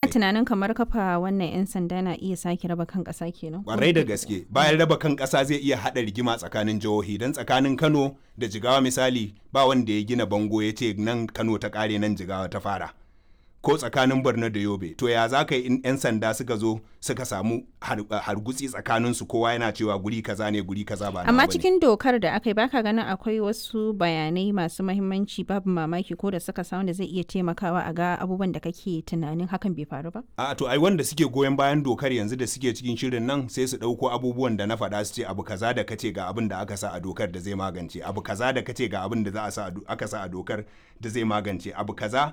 tunanin kamar kafa wannan 'yan sanda na iya sake raba kan ƙasa kenan kwarai da gaske bayan raba kan ƙasa zai iya haɗa rigima tsakanin jihohi don tsakanin kano da jigawa misali ba wanda ya gina bango ya ce nan kano ta ƙare nan jigawa ta fara ko tsakanin borno da yobe to ya za ka yi in 'yan sanda suka zo suka samu hargutsi tsakanin su kowa yana cewa guri kaza ne guri kaza ba amma cikin dokar da aka yi baka ganin akwai wasu bayanai masu mahimmanci babu mamaki ko da suka samu da zai iya taimakawa a ga abubuwan da kake tunanin hakan bai faru ba a to ai wanda suke goyon bayan dokar yanzu da suke cikin shirin nan sai su ɗauko abubuwan da na faɗa su ce abu kaza da kace ga abin da aka sa a dokar da zai magance abu kaza da kace ga abin da za a sa aka sa a dokar da zai magance abu kaza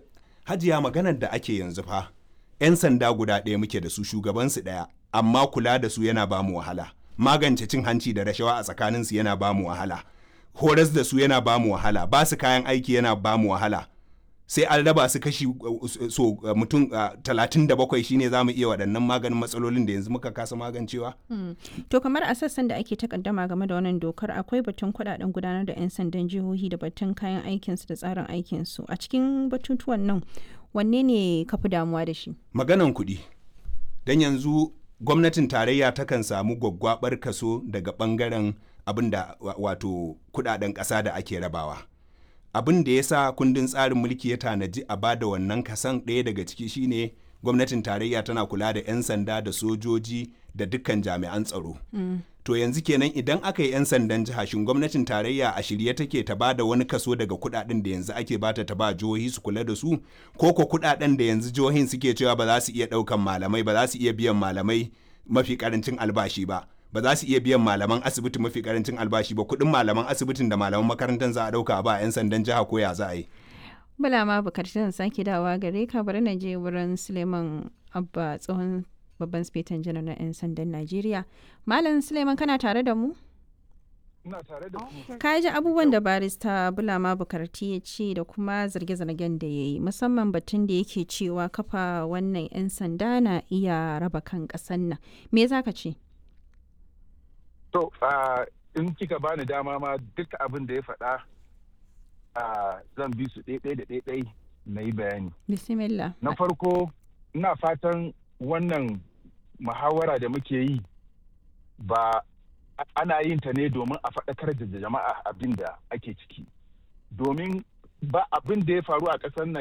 hajiya maganar da ake yanzu fa 'yan sanda guda ɗaya muke da su shugabansu ɗaya amma kula da su yana bamu wahala magance cin hanci da rashawa a tsakaninsu yana bamu wahala horas da su yana bamu wahala ba su kayan aiki yana bamu wahala sai an raba su kashi so mutum talatin da bakwai shine za mu iya waɗannan maganin matsalolin da yanzu muka kasa magancewa. to kamar a sassan da ake takaddama game da wannan dokar akwai batun kuɗaɗen gudanar da 'yan sandan jihohi da batun kayan aikinsu da tsarin aikinsu a cikin batutuwan nan wanne ne ka fi damuwa da shi maganan kuɗi don yanzu gwamnatin tarayya takan samu gwaggwabar kaso daga ɓangaren abin da wato kuɗaɗen ƙasa da ake rabawa. abin da ya sa kundin tsarin mulki ya tanaji a bada wannan kasan ɗaya daga ciki shine gwamnatin tarayya tana kula da 'yan sanda da sojoji da dukkan jami'an tsaro mm. to yanzu kenan idan aka yi 'yan sandan jiha shin gwamnatin tarayya a shirye take ta bada wani kaso daga kudaden da yanzu ake bata ta ba jihohi su kula da su ko ko kudaden da yanzu jihohin suke cewa ba za su iya daukan malamai ba za su iya biyan malamai mafi karancin albashi ba ba za su iya biyan malaman asibiti mafi karancin albashi ba kuɗin malaman asibitin da malaman makarantar za a ɗauka ba 'yan sandan jiha ko ya za a yi. Bala ma bukatar sake dawa gare ka bari na je wurin Suleiman Abba tsohon babban spetan janar na 'yan sandan Najeriya. Malam Suleiman kana tare da mu? Ina tare da mu. Ka ji abubuwan da barista Bulama Bukarti ya ce da kuma zarge-zargen da ya yi musamman batun da yake cewa kafa wannan 'yan sanda na iya raba kan ƙasan nan. Me za ka ce? To, in kika bani dama ma duk abin da ya faɗa zan bi su ɗaiɗai da ɗaiɗai na yi bayani. Bismillah. Na farko, ina fatan wannan muhawara da muke yi ba ana yin ta ne domin a faɗakar da jama'a abin da ake ciki. Domin ba abin da ya faru a ƙasar nan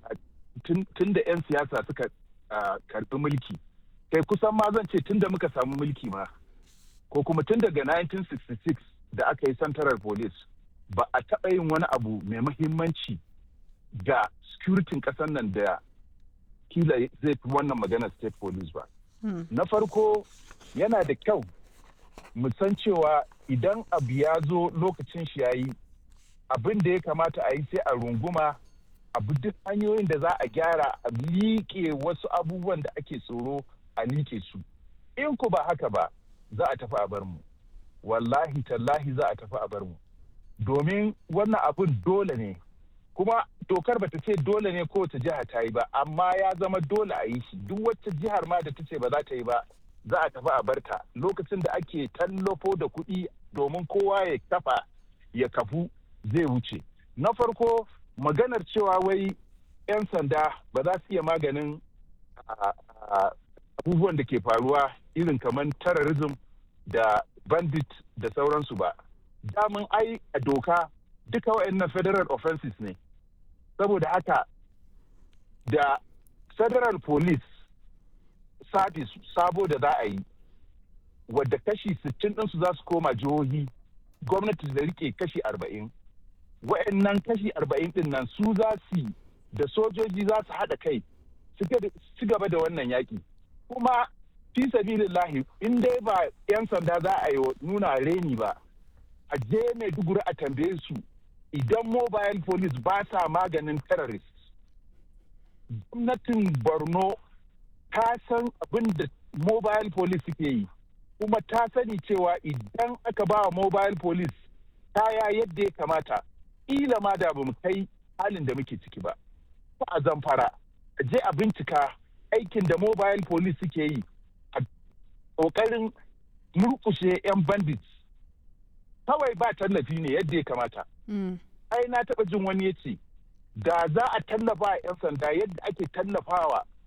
tun da 'yan siyasa suka karɓi mulki. Kai kusan ma zan ce tun da muka samu mulki ma. ko kuma tun daga 1966 da aka yi central police ba a taɓa yin wani abu mai mahimmanci ga securitin ƙasar nan da kila zai fi wannan maganar state police ba. Na farko yana da kyau mu san cewa idan abu ya zo lokacin shi ya yi abin da ya kamata a yi sai a runguma abu duk hanyoyin da za a gyara a liƙe wasu abubuwan da ake tsoro a liƙe su. In ku ba haka ba, za a tafi a bar mu wallahi tallahi za a tafi a bar mu domin wannan abun dole ne kuma dokar bata ce dole ne kowace jiha ta yi ba amma ya zama dole a yi shi duk wacce jihar ma da ta ce ba za ta yi ba za a tafi a barta lokacin da ake tallafo da kuɗi domin kowa ya kafa ya kafu zai wuce na farko maganar cewa wai 'yan sanda ba za su iya maganin abubuwan da ke faruwa irin kamar terrorism da bandit da sauransu ba. Damun ai a doka duka waɗannan federal offenses ne. Saboda haka da federal police service sabo da za a yi wadda kashi 60 ɗinsu za su koma jihohi gwamnati da rike kashi 40. Waɗannan kashi 40 ɗin nan su za su da sojoji za su haɗa kai su gaba da wannan yaƙi. kuma fi sabilillahi in dai ba 'yan sanda za a yi nuna reni ba a je maiduguri a tambaye su idan mobile police ba sa maganin terrorist gwamnatin borno ta san abin da mobile police suke yi kuma ta sani cewa idan aka ba wa mobile police kaya yadda ya kamata ila ma da ba mu kai halin da muke ciki ba ba a zamfara a je a bincika aikin da mobile police suke yi a ƙoƙarin murkushe 'yan bandits kawai ba tallafi ne yadda ya kamata. Ai na taɓa jin wani ya ce, da za a tallafa 'yan sanda yadda ake tallafawa